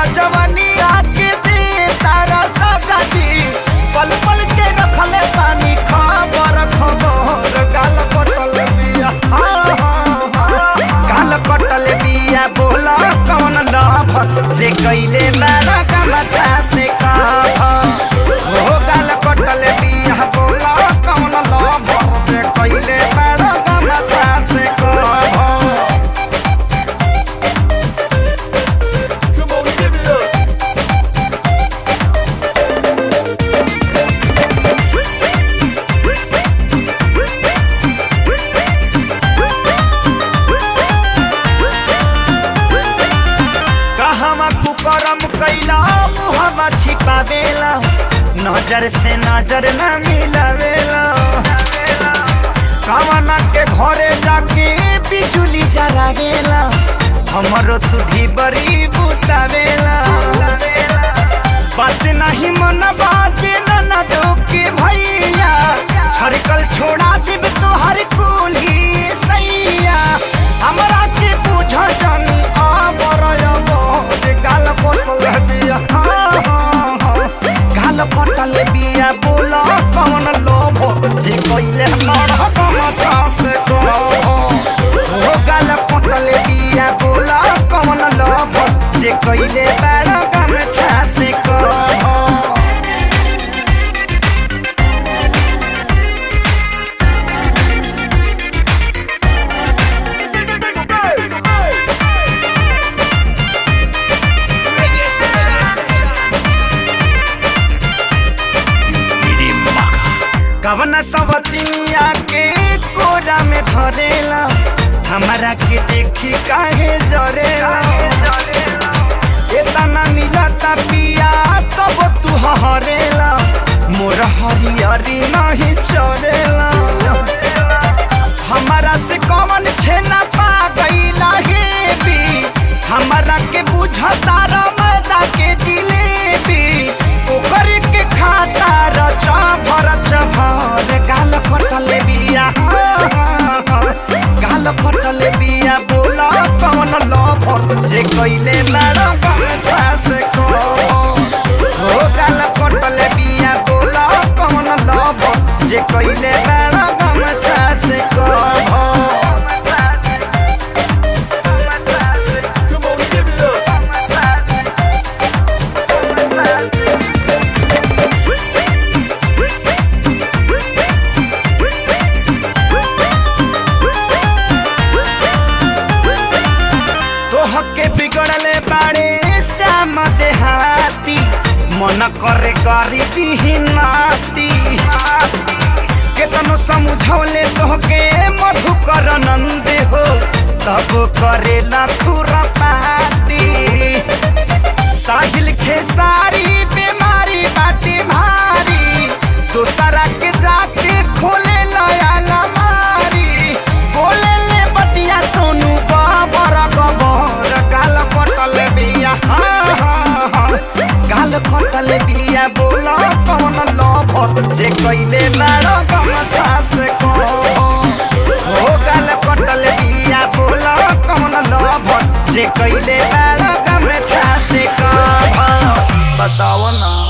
जवानिया के दे तारा सजा दी पल पल के रखले पानी खबर खबर गाल कटल बिया हाँ, हाँ, हाँ। गाल कटल बिया बोला कौन लभ जे कैले बारा कमछा से कह हो गाल कटल बिया बोला कौन लभ जे कैले बारा कमछा से कह Come on, give it up. कहवा कुकरम कैला मुहवा छिपावेला नजर से नजर न मिलावेला कवना के घरे जाके बिजुली जरावेला हमरो तुधी बड़ी बुतावेला बात नहीं मन बाजे न न के भैया छड़कल छोड़ा देब तोहर कुली सैया हमरा के बुझ जानी आबर गाल पटल बिया हाँ, हाँ, हाँ। गाल पटल बिया बोला कौन लोभ जे कैले हमरा कमछा से कहो हो गाल पटल बिया बोला कौन लोभ जे कैले बड़ा कमछा से कहो कवन सवतिया के कोरा में धरेला हमारा के देखी काहे जरेला इतना मिलता पिया तब तू हरेला मोर हरियरी नहीं चरेला हमारा से कौन छेना पा गईला हे भी हमारा के बुझता मैदा के जिलेबी ओकर के खाता रचा भर चभर गाल कटल बिया हाँ, हाँ, हाँ। गाल कटल बिया बोला कौन लभ जे कैले लड़ा गमछा से को हो गाल कटल बिया बोला कौन लभ जे कैले लड़ा गमछा से को Come on, give it up. तोह के बिगड़ले बाड़े श्याम देहाती मन करे करी दिही नाती केतनो समझौले तोहके मधुकर नंद हो तब करे खुरपाती साहिल खेसारी बीमारी बाटी भारी दूसरा के जाके खोले नया लमारी बोले ले बतिया सोनू बाबर गबर गाल कटल बिया हाँ हाँ हाँ गाल कटल बिया बोला कौन लभ जे कैले लाड़ गमछा से को हो गाल कटल बिया बोला कौन लभ जे कैले लाड़ गमछा से को बताओ ना